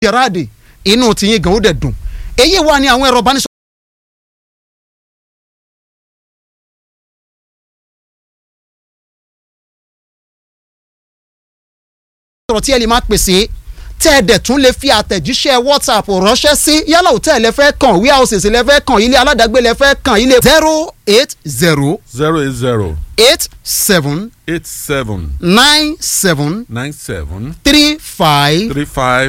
gerard inú tiyín gan ó dẹ̀ dùn èyí wà ní àwọn ẹ̀rọ ìbánisọ̀rọ̀. sọ̀rọ̀ tí ẹ lè máa pèsè tẹ́ ẹ dẹ̀ tún lè fi àtẹ̀jíṣẹ́ whatsapp ránṣẹ́ sí yálà òtẹ́ẹ̀ lẹ fẹ́ kàn warehouses lẹ fẹ́ kàn ilé aládàgbé lẹ fẹ́ kàn ilé zero eight zero zero eight zero eight seven eight seven nine seven nine seven three five three five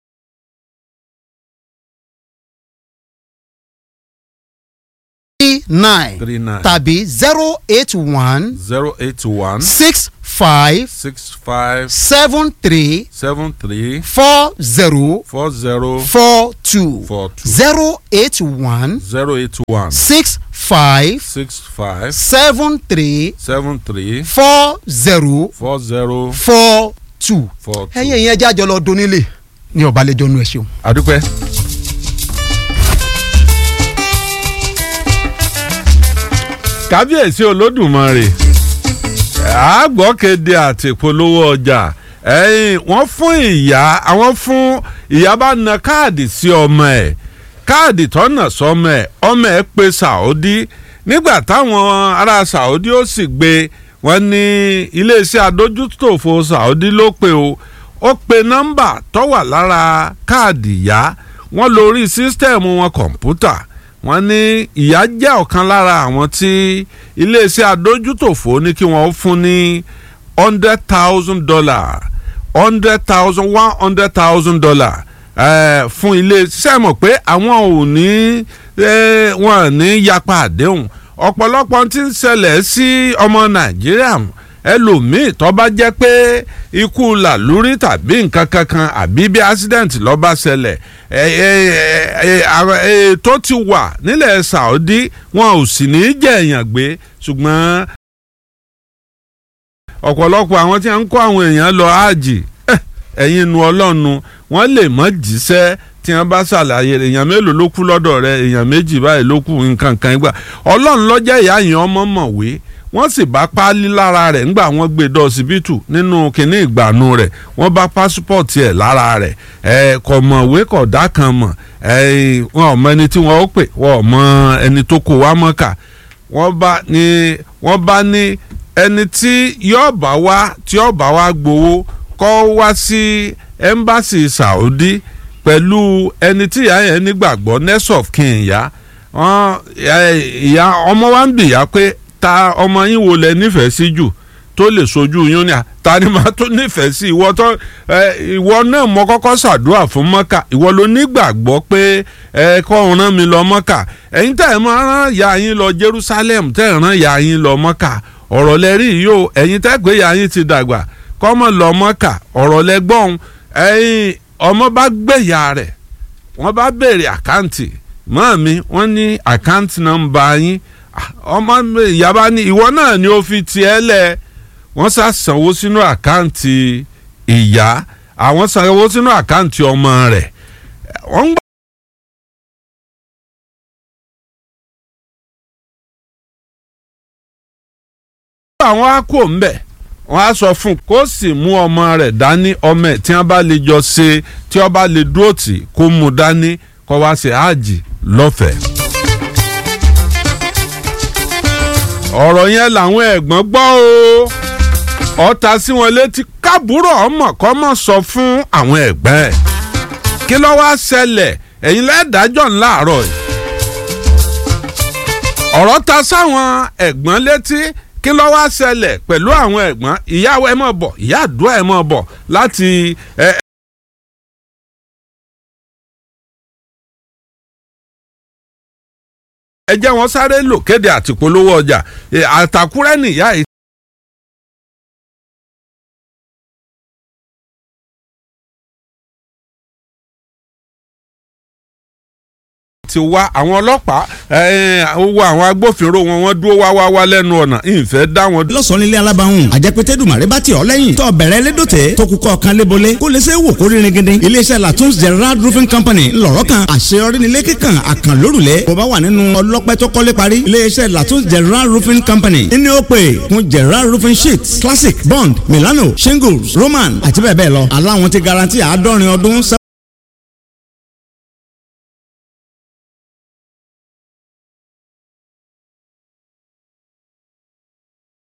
three nine three nine tàbí zero eight one zero eight one six five six five seven three seven three four zero four zero four two four two zero eight one zero eight one six five six five seven three seven three four zero four zero four two. four two. ẹ̀yin ìyẹn jájọ lọ donílé ní ọ̀bálẹ̀jọ́ nu ẹ̀ ṣeun. adúpẹ́. kábíyèsí olódùmarè àgbọ̀kéde àti ìpolówó ọjà ẹ̀yìn wọ́n fún ìyá àwọn fún ìyá bá na káàdì sí ọmọ ẹ̀ káàdì tọ́nà sọmọ ẹ̀ ọmọ ẹ̀ pé Saudi nígbà táwọn ará Saudi ó sì gbé wọn ní iléeṣẹ́ adójútòfò Saudi ló pé o ó pe nọ́mbà tó wà lára káàdì ìyá wọ́n lórí sísítẹ̀mù wọn kọ̀ǹpútà wọ́n ní ìyá jẹ́ ọ̀kan lára àwọn tí iléeṣẹ́ adójútòfò ní kí wọ́n fún ní hundred thousand dollar hundred thousand one hundred thousand dollar fún ilé iṣẹ́ mọ̀ pé àwọn ò ní wọn ò ní yapa àdéhùn ọ̀pọ̀lọpọ̀ tí ń ṣẹlẹ̀ sí ọmọ nàìjíríà ẹlòmíì tó bá jẹ́ pé ikú làlúrí tàbí nǹkan kankan àbí bí accident ló bá ṣẹlẹ̀ tó ti wà nílẹ̀ Saudi wọn ò sì ní í jẹ́ èèyàn gbé ṣùgbọ́n ọ̀pọ̀lọpọ̀ àwọn tí wọ́n ń kó àwọn èèyàn lọ áàjì ẹ̀yin nu ọlọ́nu wọ́n lè mọ́ jíṣẹ́ tí wọ́n bá ṣàlàyé èèyàn mélòó ló kú lọ́dọ̀ rẹ̀ èèyàn méjì báyìí ló kú nǹkan kan gbà ọlọ́run lọ́jọ́ ìyá yẹn ọmọ mọ̀wé wọ́n sì bá páálí lára rẹ̀ ńgbà wọ́n gbé dọ́ ọsibítù nínú kínní ìgbàanu rẹ̀ wọ́n bá pásípọ̀tì ẹ̀ lára rẹ̀ ẹ̀ kò mọ̀wé kò dá kan mọ̀ ẹ̀ wọn ò mọ ẹni tí wọ́n ó pè wọ́n ò mọ ẹni tó kó wá mọ́kà wọ́n bá ní wọ́n bá ní ẹni tí yóò bá wá tí yóò bá wá gbowó kọ́ wá sí ẹ́mbáàsì Saudi pẹ̀lú ẹni tí ìyá yẹn nígbàgbọ́ next of kin ìyá ìyá ọmọ wa ń bìyà pé ta ọmọ yín wo lẹ nífẹ̀ẹ́ sí jù tó lè sojú yín ni ta ni màá tó nífẹ̀ẹ́ sí ìwọ tó ìwọ náà mọ kọ́kọ́ ṣàdúrà fún mọ́kà ìwọ ló nígbàgbọ́ pé ẹ kọ́ rán mi lọ mọ́kà ẹ̀yin tẹ́ ẹ̀ máa rán ìyá yín lọ Jerusalem tẹ́ ẹ̀ rán ìyá yín lọ mọ́kà ọ̀rọ̀ lẹ rí yìí o ẹ̀yin tẹ́ pé ìyá yín ti dàgbà kọ́mọ lọ mọ́kà ọ̀rọ̀ lẹ gbọ́n ẹ̀yin ọmọ bá gbẹ̀yà rẹ̀ wọ́n bá béèrè àkáǹtì mọ́ mi wọ́n ní àkáǹtì nọ́mbà yín ọmọ ìyá bá ní ìwọ náà ni ó fi tiẹ̀ lẹ̀ wọ́n sá sanwó sínú àkáǹtì ìyá àwọn sanwó sínú àkáǹtì ọmọ rẹ̀ wọ́n gbà. àwọn á kó ń bẹ̀ wọ́n á sọ fún un kó sì mú ọmọ rẹ̀ dání ọmọ ẹ̀ tí wọ́n bá lè jọ ṣe tí wọ́n bá lè dúró tì kó mú dání kó wá ṣe háàjì lọ́fẹ̀ẹ́. ọ̀rọ̀ yẹn làwọn ẹ̀gbọ́n gbọ́ o ọ̀tá sí wọn létí kábúrò ọmọ kọ́ mọ̀ sọ fún àwọn ẹ̀gbọ́n ẹ̀ kí ló wá ṣẹlẹ̀ ẹ̀yin lẹ́ẹ̀dájọ́ ńláàárọ̀ yìí ọ̀rọ̀ ta sáwọn ẹ̀gbọ́n létí kí ló wá ṣẹlẹ̀ pẹ̀lú àwọn ẹ̀gbọ́n ìyàwó ẹ̀ mọ̀ bọ̀ ìyá àdúrà ẹ̀ mọ̀ bọ̀ láti ẹ̀ ẹ jẹ́ wọn sáré lò kéde àtìpolówó ọjà àtàkùrẹ́ nìyá yìí. ti wá àwọn ọlọ́pàá owó àwọn agbófinró wọn wọ́n dúró wá wá wá lẹ́nu ọ̀nà ìfẹ́ dá wọn. lọ́sàn-án nílé alábàáhùn àjẹpẹ́tẹ́ dùmàrè bá tiọ̀ lẹ́yìn tó bẹ̀rẹ̀ lédòtẹ́ tó kúkọ́ kan lébolé kó lè ṣe wò kó rí ringindin iléeṣẹ́ latun's gerard roofing company ńlọrọ̀ kan àṣeyọrí nílé kíkan àkànlórùlẹ̀ bó bá wà nínú ọlọ́pẹ́ tó kọ́lé parí iléeṣẹ́ latun's gerard roofing company ní ó pè fún gerard roofing sheets classic bond milano shingles roman àti bẹ́ẹ̀ bẹ́ẹ̀ lọ aláwọn ti garanti àádọ́rin ọdún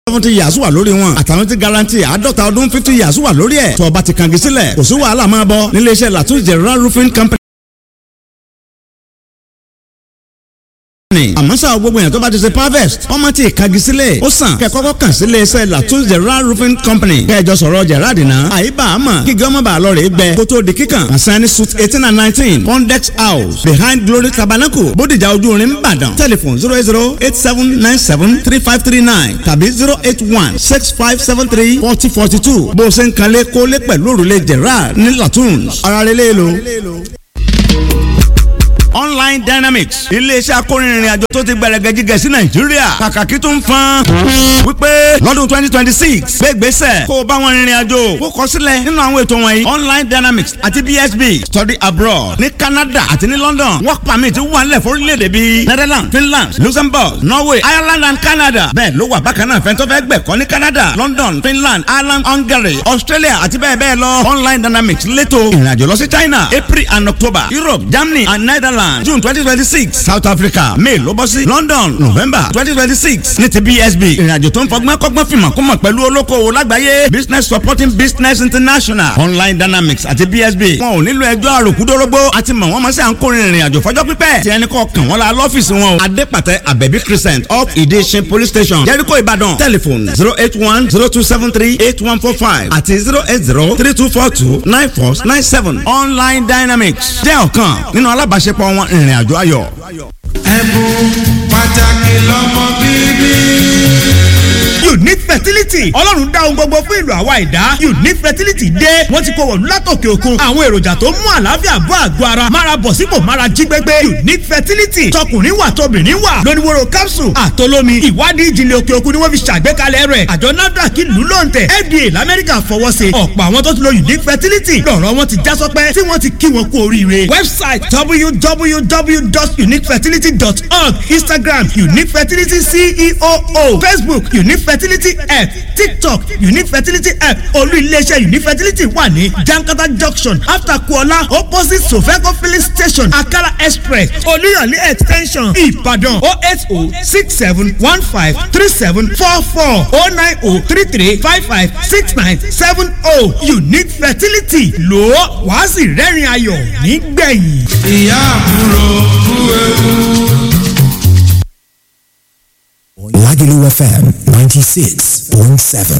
seventy years wà lórí wọn àtàwọn ti garanti àádọ́ta ọdún fifty years wà lórí ẹ̀ tó bá ti kàngi sílẹ̀ kò sí wàhálà máa bọ̀ nílé iṣẹ́ latin general roofing company. àmọ́ ṣá o gbogbo èèyàn tó bá ti ṣe harvest ọmọ tí ìkagi sílẹ̀ ó sàn kẹ́ kọ́kọ́ kàn sílé iṣẹ́ latin general roofing company kẹjọ sọ̀rọ̀ gerard náà àyíbá àmọ́ kí gọ́mọ̀ bá lọ rè é gbẹ kó tó di kíkàn àṣàyàn suit eighteen and nineteen pondex house behind glory tabernacle bódìjà ojú orin ìbàdàn telephone zero eight zero eight seven nine seven three five three nine tàbí zero eight one six five seven three forty forty two bó o ṣe ń kanlé kólé pẹ̀lú òrùlé gerard ní latin ara rẹ̀ lé lo online dynamics iléeṣẹ́ akórinrin àjò tó ti gbẹrẹgẹ jíjẹ sí nàìjíríà kàkàkí tó ń fan wípé lọ́dún twenty twenty six gbégbèsè kó o bá wọn rìnrìn àjò kó kọ sílẹ̀ nínú àwọn ètò wọ̀nyí online dynamics àti bsb study abroad ní canada àti ní london work permit wà nílẹ̀ fórílẹ̀-èdè bíi netherlands finland luxembourg norway ireland and canada bẹ́ẹ̀ ló wà bákan náà fẹ́ntọ́ fẹ́ gbẹ̀kọ́ ní canada london finland ireland hungary australia àti bẹ́ẹ̀ bẹ́ẹ̀ lọ online dynamics létò ìrìnàjò lọ sí china april and october europe germany and netherlands Ireland June twenty twenty six South Africa May ló bọ́ sí London November twenty twenty six ní ti BSB ìrìnàjò tó ń fọgbọ́n kọ́gbọ́n fìmọ̀ kó mọ̀ pẹ̀lú olókoòwò lágbàáyé Business Supporting Business International Online Dynamics àti BSB wọn ò nílò ẹjọ́ àròkúdórógbó àti mọ̀ wọ́n mọ̀ sí à ń kórè ìrìnàjò fọjọ́ pípẹ́ tí ẹni kọ́ kàn wọ́n la lọ́fíìsì wọn o Adépàtẹ Abẹ́bí Crescent up Ìdíṣin Police Station Jericho Ìbàdàn telephone zero eight one zero two seven three eight one four five àti zero eight zero three two four two nine four nine seven Online Dynamics jẹ́ ọ̀kan nínú alábàáṣepọ̀ wọn ìrìn àjò ayọ̀. ẹ̀bùn pàtàkì lọ́mọ bíbí unique fertility ọlọ́run dá ohun gbogbo fún ìlú àwa ìdá unique fertility dé wọ́n ti kó wọ̀lú látòkè òkun àwọn èròjà tó mú àlàáfíà bọ́ àgọ́ ara mára bọ̀ sípò mára jí gbégbé unique fertility tọkùnrin wà tóbìnrin wà lóníwòrò capsule àtolómi ìwádìí ìjìnlẹ̀ òkè òkun ni wọ́n fi ṣàgbékalẹ̀ rẹ̀ àjọ nafdac ìlú lóǹtẹ̀ fda lamẹ́ríkà fọwọ́ sí ọ̀pọ̀ àwọn tó ti lo unique fertility lọ́rọ̀ wọn ti já sọpẹ́ tí wọ́n ti kí wọn kú oríire website www.uniquefertility.org instagram unique fertility ceo facebook unique fertility app tiktok unique fertility app olú iléeṣẹ́ unique fertility wà ní jankata junction after kuola opposite sofeco filling station akala express olúyọ̀lé extension ìbàdàn o eight o six seven one five three seven four four o nine o three three five five six nine seven o unique fertility lò ó wàá sì rẹ́rìn ayọ̀ nígbẹ̀yìn. ìyá àbúrò kú ewu. Lagelu FM 96.7.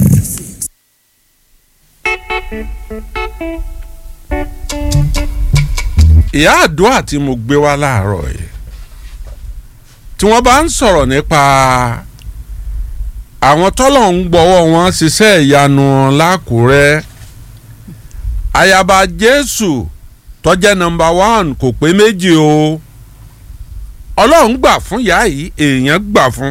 ìyá àdúrà tí mo gbé wá láàárọ̀ yìí tí wọ́n bá ń sọ̀rọ̀ nípa àwọn tọ́lọ̀ ń gbọ́wọ́ wọn ṣiṣẹ́ ìyanu lákùrẹ́ ayaba jésù tọ́jẹ́ nọmba one kò pé méjì o ọlọ́run gbà fún ìyá yìí èèyàn gbà fún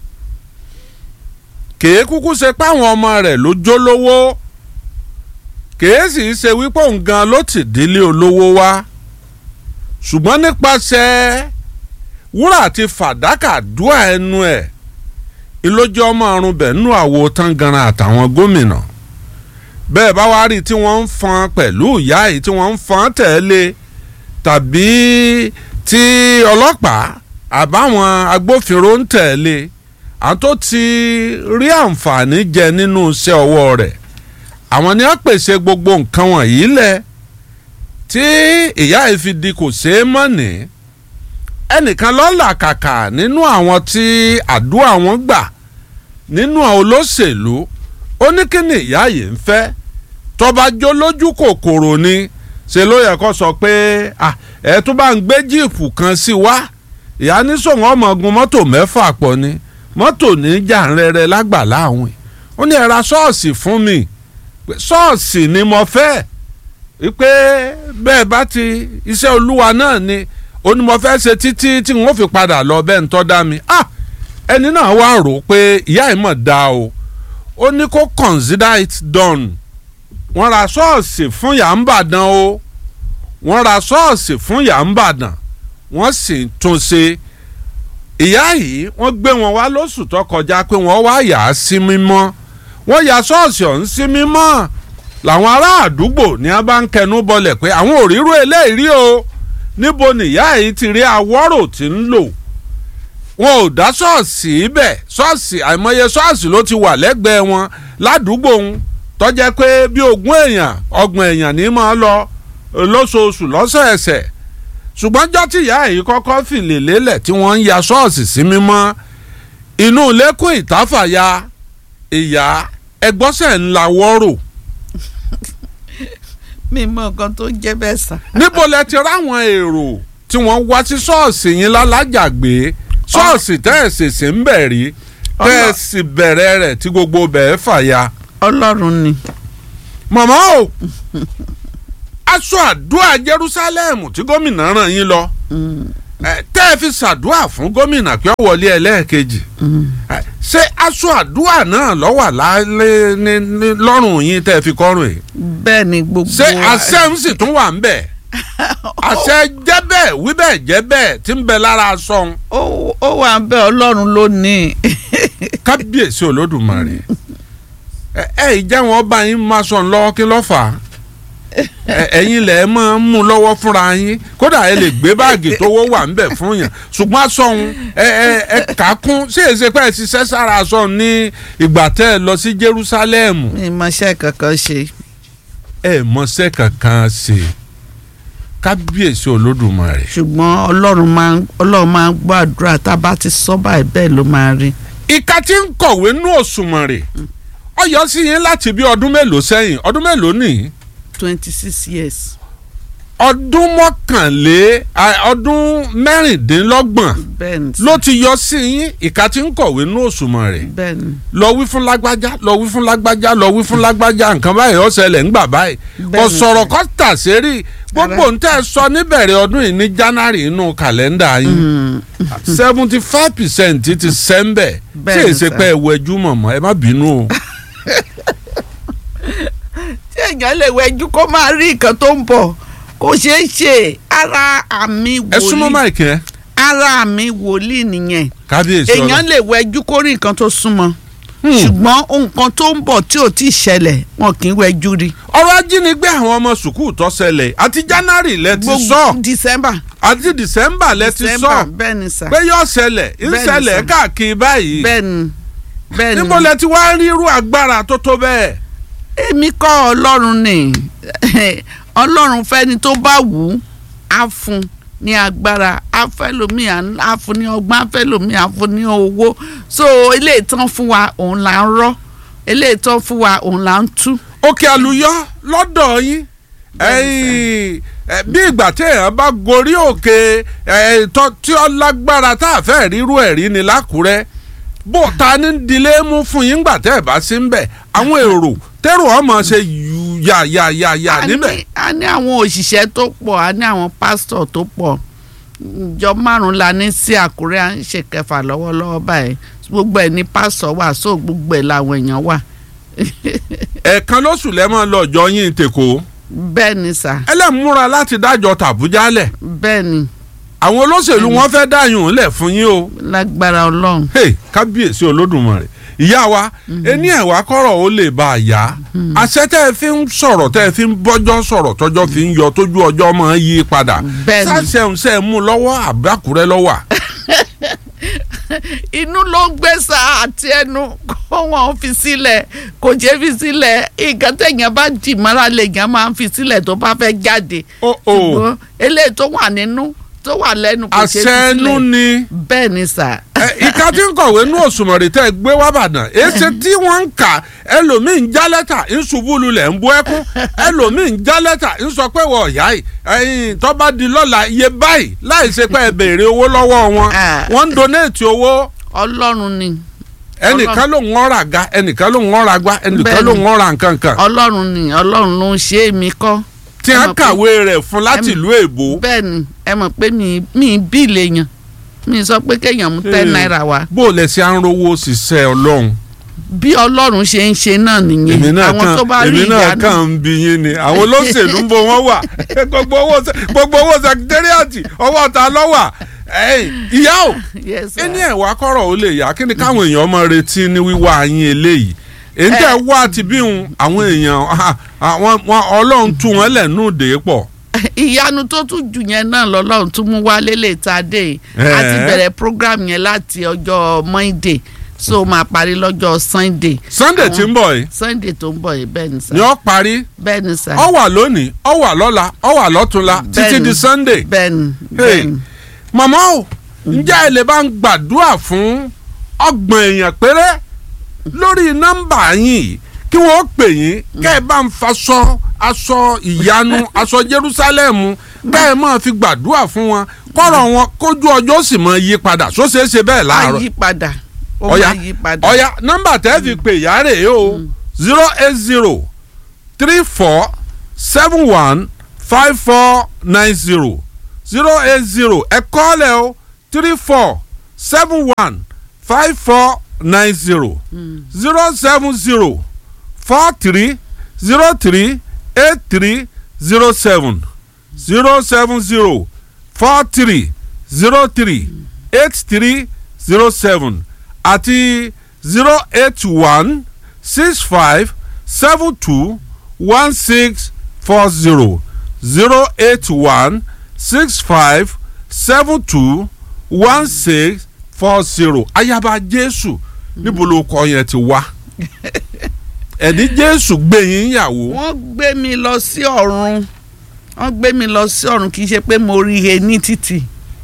kèé kúkú ṣe páwọn ọmọ rẹ̀ ló jó lówó kèé sì ṣe wípé òun gan ló ti dílé olówó wá ṣùgbọ́n nípasẹ̀ wúrà àti fàdákà dúà ẹnu ẹ̀ ìlójú ọmọ ọrùn bẹ̀ nínú àwo tangaran àtàwọn gómìnà bẹ́ẹ̀ bá wá rí tí wọ́n ń fọn pẹ̀lú ìyá yìí tí wọ́n ń fọn tẹ̀lé tàbí tí ọlọ́pàá àbáwọn agbófinró ń tẹ̀lé àwọn tó ti rí àǹfààní jẹ nínú iṣẹ́ ọwọ́ rẹ̀ àwọn ni wọ́n pèsè gbogbo nǹkan wọ̀nyí lẹ̀ tí ìyá yìí fi di kò ṣeé mọ̀ ní ẹnìkan lọ́la kàkà nínú àwọn tí àdúrà wọn gbà nínú àwọn olóṣèlú ó ní kí ni ìyá yìí ń fẹ́ tọ́ba jó lójú kòkòrò ni ṣe ló yẹ kó sọ pé ẹ tún bá ń gbé jíìpù kan sí wá ìyá ní sòwò ọmọ ogun mọ́tò mẹ́fà pọ̀ ni mọ́tò ní jàǹrẹ̀rẹ̀ lágbàlá àwìn ó ní ẹ ra ṣọ́ọ̀ṣì fún mi ṣọ́ọ̀ṣì ni mo fẹ́ wípé bẹ́ẹ̀ bá ti iṣẹ́ olúwa náà ni ó ní mo fẹ́ ṣe títí tí n ó fi padà lọ bẹ́ẹ̀ ń tọ́ dá mi ah ẹni náà wá rò pé ìyá ẹ̀ mọ̀ dá o ó ní kó consider it done wọ́n ra ṣọ́ọ̀ṣì fún yà ń bàdàn o wọ́n ra ṣọ́ọ̀ṣì fún yà ń bàdàn wọ́n sì tún ṣe ìyá yìí wọ́n gbé wọn wá lóṣù tó kọjá pé wọ́n wá yà á sí mímọ́ wọ́n ya ṣọ́ọ̀ṣì ọ̀hún sí mímọ́ làwọn ará àdúgbò ní a bá ń kẹnu bọlẹ̀ pé àwọn ò rírú eléyìí rí o níbo nìyá yìí ti rí awọ́rò tí ń lò wọn ò dá ṣọ́ọ̀ṣì ibẹ̀ ṣọ́ọ̀ṣì àìmọye ṣọ́ọ̀ṣì ló ti wà lẹ́gbẹ̀ẹ́ wọn ládùúgbò wọn tọ́jẹ́ pé bí ogún èèyàn ọgbọ̀n èèyàn ní máa lọ lóṣooṣù lọ́sẹ̀ẹsẹ̀ ṣùgbọ́n jọ́ tí ìyá yìí kọ́kọ́ fìlè lélẹ̀ tí wọ́n ń ya ṣọ́ọ̀ṣì sí mímọ́ inú lẹ́kùn ìtàfàyà ìyá ẹgbọ́sẹ̀ ńlá wọ́rò mi mọ nǹkan tó jẹ́ bẹ́ẹ̀ sà. níbo lẹ ti ráwọn èrò tí wọ́n wá sí ṣọ́ọ̀ṣì yín lálájàgbé ṣọ́ọ̀ṣì tẹ́ ẹ̀ ṣèṣe ń bẹ̀ rí tẹ́ ẹ̀ sì bẹ̀rẹ̀ rẹ̀ tí gbogbo bẹ̀ẹ́ fàya. ọlọ́run ni. màmá o aṣọ àdúrà Jerusalem tí gómìnà ràn yín lọ ẹ, tẹ́ ẹ fi ṣàdúrà fún gómìnà pé ó wọlé ẹlẹ́ẹ̀kejì ẹ, ṣé aṣọ àdúrà náà ló wà lálẹ́ ní ní lọ́rùn yín tẹ́ ẹ fi kọ́rùn yìí bẹ́ẹ̀ ni gbogbo. ṣé àṣẹ ń sì tún wà ń bẹ̀ àṣẹ jẹ́ bẹ́ẹ̀ wí bẹ́ẹ̀ jẹ́ bẹ́ẹ̀ tí ń bẹ lára aṣọ ń ó ó wà ń bẹ ọlọ́run lónìí. kábíyèsí olódùmarè ẹ ẹ ìjà wọn bá yín máa sọ lọ́wọ́ kí ló fà á Ẹ- ẹ̀yin lẹ máa ń mú lọ́wọ́ fúnra yín kódà ẹ lè gbé báàgì tówó wà ńbẹ̀ fún yàn ṣùgbọ́n aṣọ òun ẹ ẹ ẹ kà á kún ṣé èsì pé ẹ ṣiṣẹ́ sára aṣọ òun ní ìgbà tẹ́ ẹ lọ sí Jerusalem mi mọṣẹ́ kankan ṣe. ẹ mọṣẹ́ kankan ṣe kábíyèsí olódùmarè ṣùgbọ́n ọlọ́run máa ń ọlọ́run máa ń gbọ́ àdúrà tá a bá ti sọ báyìí bẹ́ẹ̀ ló máa rí. ìka tí ń kọ̀wé nú òṣùmàrè ó yọ sí yín láti bí ọdún mélòó sẹ́yìn ọdún mélòó nìyí twenty six years. ọdún mọ́kànlé à, ọdún mẹ́rìndínlọ́gbọ̀n bẹ́ẹ̀ ni ló ti yọ sí yín ìka tí ń kọ̀wé nú òṣùmàrè bẹ́ẹ̀ ni lọ wí fún lágbájá lọ wí fún lágbájá lọ wí fún lágbájá nǹkan báyìí ó ṣẹlẹ̀ ńgbà báyìí kò Bẹ́ẹ̀ni, sọ̀rọ̀ sir. kọ́ tà sérí gbogbo ń tẹ́ ẹ sọ níbẹ̀rẹ̀ ọdún yìí ní January inú kàlẹ́ndà yín seventy five percent ti sẹ́ńbẹ̀ tí Bẹ́ẹ̀ni, èsì sir. pé ẹ wẹjú mọ̀mọ́ ẹ má bínú o. tí èèyàn lè wẹjú kó máa rí nǹkan tó ń bọ̀ kò ṣeé ṣe ara àmì ẹ súnmọ́ wòlíì máìkì yẹn ara àmì wòlíì nìyẹn kábíyèsí ọlọ́ èèyàn lè wẹjú kó rí nǹkan tó súnmọ́ ṣùgbọ́n nǹkan tó ń bọ̀ tí ò tí ì ṣẹlẹ̀ wọn kì í wẹjú rí. ọ̀rọ̀ ajínigbé àwọn ọmọ sùkúù tó ṣẹlẹ̀ àti January lẹ ti sọ December àti December lẹ ti December sọ bẹ́ẹ̀ ni sà pé yóò ṣẹlẹ̀ ń Bẹ́ẹ̀ni, ṣẹlẹ̀ sir. káàkiri báyìí bẹ́ẹ̀ ni bẹ́ẹ̀ ni níbo lẹ ti wá rí irú agbára tó tó bẹ́ẹ̀. èmi kọ́ ọlọ́run ni ọlọ́run fẹ́ni tó bá wù ú á fún ní agbára á fẹ́ lómi á fún ní ọgbọ́n á fẹ́ lómi á fún ní owó so eléyìí tán fún wa òun là ń rọ́ eléyìí tán fún wa òun là ń tú. òkè àlùyọ lọ́dọ̀ yín ẹ̀yin, ẹ, bí ìgbà tí èèyàn bá gorí òkè ẹ, tó- tí ó lágbára tá a fẹ́ rírú ẹ̀ rí ni lákùrẹ́ bó ta ní dilé mú fún yín gbà tẹ́ ẹ̀ bá sí ń bẹ̀ àwọn èrò tẹ́rù ọmọ ṣe yù yà yà yà yà a ní- níbẹ̀. a ní àwọn òṣìṣẹ́ tó pọ̀ a ní àwọn pásítọ̀ tó pọ̀ ìjọ márùn-ún la ní sí àkúrẹ́ à ń ṣe kẹfà lọ́wọ́lọ́wọ́ báyìí gbogbo ẹ̀ ní pásítọ̀ wà so gbogbo ẹ̀ làwọn èèyàn wà ẹ̀ẹ̀kan lóṣù lẹ́mọ̀ lọ́jọ́ yín tèkó bẹ́ẹ̀ ni sà ẹlẹ́múra láti dájọ́ tàbújá lẹ̀ bẹ́ẹ̀ ni àwọn olóṣèlú wọn fẹ́ dáyùn lẹ̀ fún yín o. lágbára ọlọ́run hey kábíyèsí olódùmarè ìyá wa ẹni ẹ̀wà kọ́rọ̀ ó lè bá a yá àṣẹ tẹ́ ẹ fi ń sọ̀rọ̀ tẹ́ ẹ fi ń bọ́jọ́ sọ̀rọ̀ tọ́jọ́ fi ń yọ tójú ọjọ́ máa ń yí padà Bẹ́ẹ̀ni. sáṣẹ̀ǹsẹ̀ mú lọ́wọ́ àbákùrẹ́ lọ́wọ́ inú ló ń gbé sa àti ẹnu kó wọn fi sílẹ̀ kò jẹ́ fi sílẹ̀ nǹkan tẹ̀yàn bá jì mọ́ra lèèyàn máa ń fi sílẹ̀ tó bá fẹ́ jáde Ó, ó. ṣùgbọ́n eléyìí tó wà nínú tó wà lẹ́nu kò ṣe fi àṣẹ ẹnu sílẹ̀ ni bẹ́ẹ̀ ni sà. ẹ, ìka tí ń kọ̀wé nú òṣùmọ̀rì tẹ́ ẹ gbé wá bàdàn èsì tí wọ́n ń kà ẹlòmíì ń já lẹ́tà ń ṣubú lulẹ̀ ń bú ẹkún ẹlòmíì ń já lẹ́tà ń sọ pé wọ́n ọ̀yá yìí ẹ̀yìn tó bá di lọ́la iye báyìí láì ṣe pé ẹ béèrè owó lọ́wọ́ wọn Ah. wọ́n ń donate owó ọlọ́run ni ẹnìkan ló ń ọ̀rà ga ẹnìkan ló ń ọ̀rà gbá ẹnìkan Bẹ́ẹ̀ni. ló ń ọ̀rà nǹkan kan ọlọ́run ni ọlọ́run ló ń ṣe é mi kọ́. tí ẹ wọ́n mọ̀ pé- kàwé rẹ̀ fún láti ìlú èbó bẹ́ẹ̀ ni ẹ mọ̀ pé mi mi bí lèèyàn mi sọ pé kéèyàn mú ten Hmm. naira wá bó o lẹ̀ sí à ń rówó ṣiṣẹ́ ọlọ́run bí ọlọ́run ṣe ń ṣe náà èmi nìyẹn náà àwọn tó bá kàn rí èmi náà ìyanu kàn ń bi yín ni àwọn olóṣèlú ń bo wọn wà gbogbo owó sẹ- gbogbo owó sẹkítẹ́rìàtì ọwọ́ ta lọ́wà ẹ̀yìn, ìyá o Yes, sir. ẹni ẹ̀wà kọ́rọ̀ ó lè yá kí ni káwọn èèyàn máa retí ní wíwá yín eléyìí èyí tẹ́ wá ti bí hun àwọn èèyàn ah, àwọn wọn- ọlọ́run tú wọn lẹ́nu dè é pọ̀ ìyanu tó tún jù yẹn náà lọ́lọ́run tún mú wá lélẹ̀ tá a dé yìí Eh. a ti bẹ̀rẹ̀ program yẹn láti ọjọ́ monday so máa parí lọ́jọ́ sunday sunday Àwọn- tí ń bọ̀ yìí sunday tó ń bọ̀ yìí bẹ́ẹ̀ ni sà ni ó parí bẹ́ẹ̀ ni sà ó wà lónìí ó wà lọ́la ó wà lọ́túnla títí Bẹ́ẹ̀ni. di sunday. bẹ́ẹ̀ ni Hey, bẹ́ẹ̀ ni màmá o ǹjẹ́ ẹ lè bá ń gbàdúrà fún ọgbọ̀n èèyàn péré lórí nọ́mbà yín kí wọ́n pè yín kẹ́ ẹ bá ń faṣọ aṣọ ìyanu aṣọ Jerúsálẹ́mù kẹ́ ẹ máa fi gbàdúrà fún wọn kọ́rọ̀ wọn kójú ọjọ́ sì máa yí padà só ṣeé ṣe bẹ́ẹ̀ máa láàárọ̀ yí padà ó ọ̀ya máa yí padà ọ̀ya nọ́mbà tẹ́ fi pè yá rè é o zero eight zero three four seven one five four nine zero zero eight zero ẹ kọ́lẹ̀ o three four seven one five four nine zero zero seven zero four three zero three eight three zero seven zero seven zero four three zero three eight three zero seven àti zero eight one six five seven two one six four zero zero eight one six five seven two one six four zero ayaba jésù níbo ló kọ yẹn ti wá ẹni jésù gbẹ̀yìn ìyàwó wọ́n gbé mi lọ sí ọ̀run wọ́n gbé mi lọ sí ọ̀run kì í ṣe pé mo rí he ní títì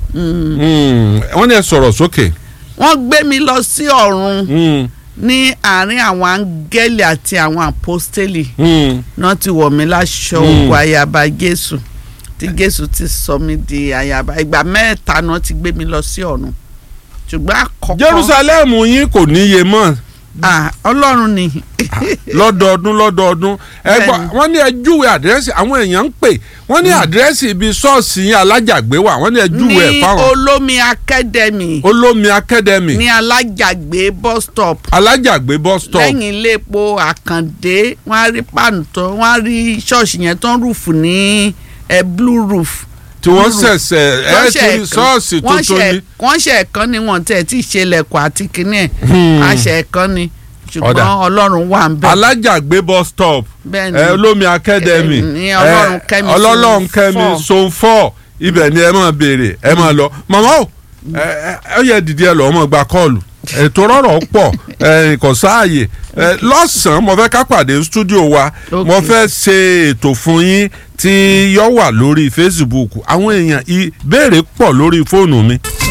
Mm, wọ́n ní ẹ sọ̀rọ̀ sókè. wọ́n gbé mi lọ sí ọ̀run Mm, ní àárín àwọn áńgẹ́lì àti àwọn àpọ́stélì mm. náà ti wọ̀ mí láṣọ Mm. ògùn ayaba jésù tí jésù ti sọ mí di ayaba ìgbà mẹ́ta náà ti gbé mi lọ sí ọ̀run ṣùgbọ́n àkọ́kọ́ jerusalem yín kò níye mọ́ ah, ọlọ́run ni lọ́dọọdún lọ́dọọdún ẹ gbọ́ Bẹ́ẹ̀ni. wọ́n ní ẹ júwe àdírẹ́sì àwọn èèyàn ń pè wọ́n ní àdírẹ́sì ibi ṣọ́ọ̀ṣì yín alájàgbé wà wọ́n ní ẹ júwe ẹ̀ ní fáwọn olómi academy olómi academy ní alájàgbé bus stop alájàgbé bus stop lẹ́yìn ilé epo àkàndé wọ́n á rí pàánù tó wọ́n á rí ṣọ́ọ̀ṣì yẹn tó ń rúfù ní ẹ blue roof. tí wọ́n Blue roof. ṣẹ̀ṣẹ̀ ẹ Wọ́n ti ṣe rí ẹ̀kan- ṣọ́ọ̀ṣì wọ́n tuntun ṣe- ni wọ́n ṣe ẹ̀kan ni wọ́n tẹ̀ tí ì ṣe lẹ̀kọ̀ àti kínní ẹ̀ Hmm. àṣẹ ẹ̀kan ni Ọ̀dà. ṣùgbọ́n ọlọ́run wà ń bẹ̀. alájàgbé bus stop bẹ́ẹ̀ ni ẹ olómi academy Eh, ní Ọlọ́run eh, Kẹ́mi ọlọ́run zone kẹ́mi four. zone four ibẹ̀ ni ẹ máa béèrè ẹ máa lọ màmá o ẹ ẹ ẹ yẹ dìde ẹ lọ́ọ́ mọ̀ gba kọ́ọ̀lù ètò rọrọ̀ pọ̀ ẹ kò sáàyè ẹ lọ́sàn-án mo fẹ́ ká pàdé studio wa Ok. mo fẹ́ ṣe ètò fún yín tí yọ wà lórí Facebook àwọn èèyàn ìbéèrè pọ̀ lórí fóònù mi